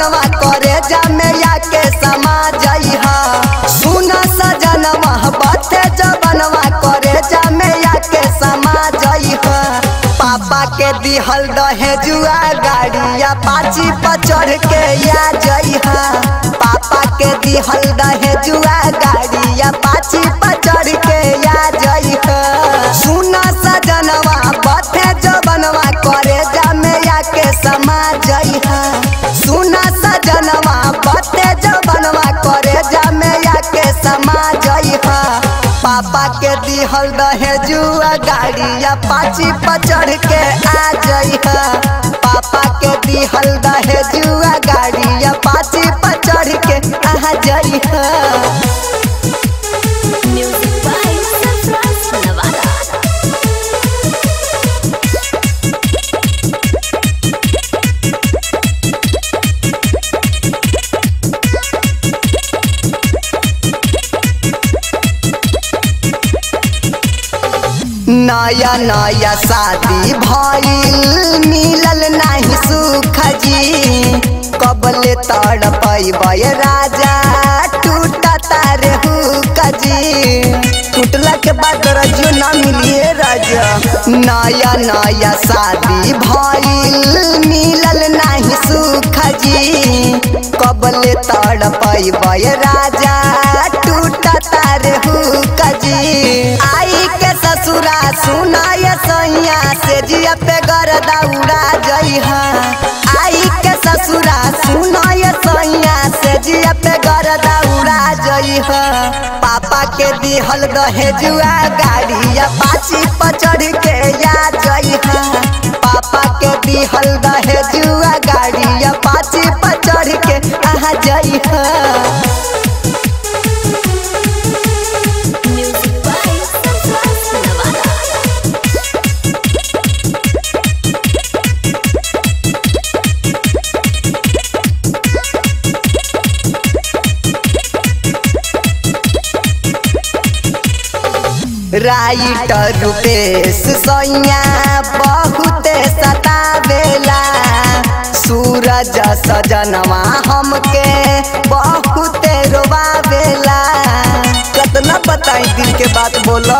जबनवा करे जमैया के समा जइहा सुन सजनवा बथे जबनवा करे जमैया के समा जइहा पापा के दिहल दहेजुआ गाड़िया पाची पर चढ़ के या जइहा पापा के दिहल दहेजुआ गाड़िया पाची पर चढ़ के या जइहा सुन सजनवा बथे जबनवा करे जमैया के समा जइहा सुन सजनवा बथे जबनवा करे जमैया के समा जइहा पापा के दिहल दहेजुआ गाड़िया पाची पर चढ़ के आ जइहा पापा के दिहल दहेजुआ गाड़िया पाची पर चढ़ के आ जइहा Music by Surprise Nevada. नया नया शादी भइल मिलल नाही सुख जी कबले तड़ पैबय राजा टूट तारे हुक जी टूटला के बाद रजो ना मिलिए राजा नया नया शादी भइल मिलल नाही सुख जी कबले तड़ पैबय राजा टूट तारे हुक जी आई के ससुरा सुनाय सैया से जिया पे गरदा उड़ा जइहा आई के ससुरा सुनाय सैया से जिया पे गरदा उड़ा जइहा पापा के दिहल दहेजुआ गाड़िया पाची पर चढ़ के या जइहा पापा के दिहल दहेजुआ गाड़िया पाची पर चढ़ के आ जइहा Music by Surprise Nevada. Writer Rupesh सैया बहुत सतावेला सूरज सजनवा हमके बहुत रोवावेला कितना बताई दिल के बात बोलो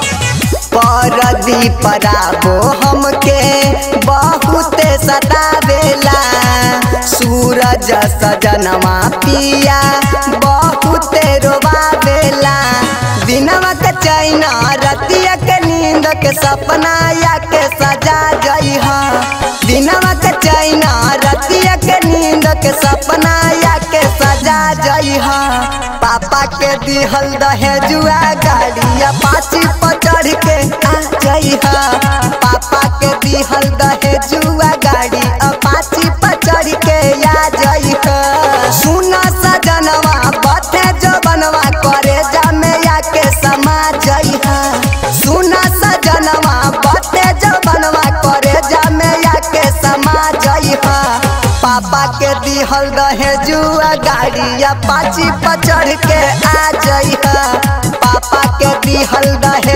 परदीप राबो हमके बहुत सतावेला सूरज सजनवा पिया बहुत रोवावेला दिनवा के चैना रतिया के नींद के सपना या के सजा जइहा दिनवा के चैना रतिया के नींद के सपना या के सजा जइहा पापा के दिहल दहेजुआ गाड़िया पाची पर चढ़ के आ जइहा पापा के दिहल दहेजुआ गाड़ी अपाची पर चढ़ के या जइहा सुन सजनवा बथे जबनवा करे जमैया के समा जइहा सुन सजनवा बथे जबनवा करे जमैया के समा जइहा पापा के दिहल दहेजुआ गाड़िया पाची पर चढ़ के आ जइहा पापा के दिहल दहे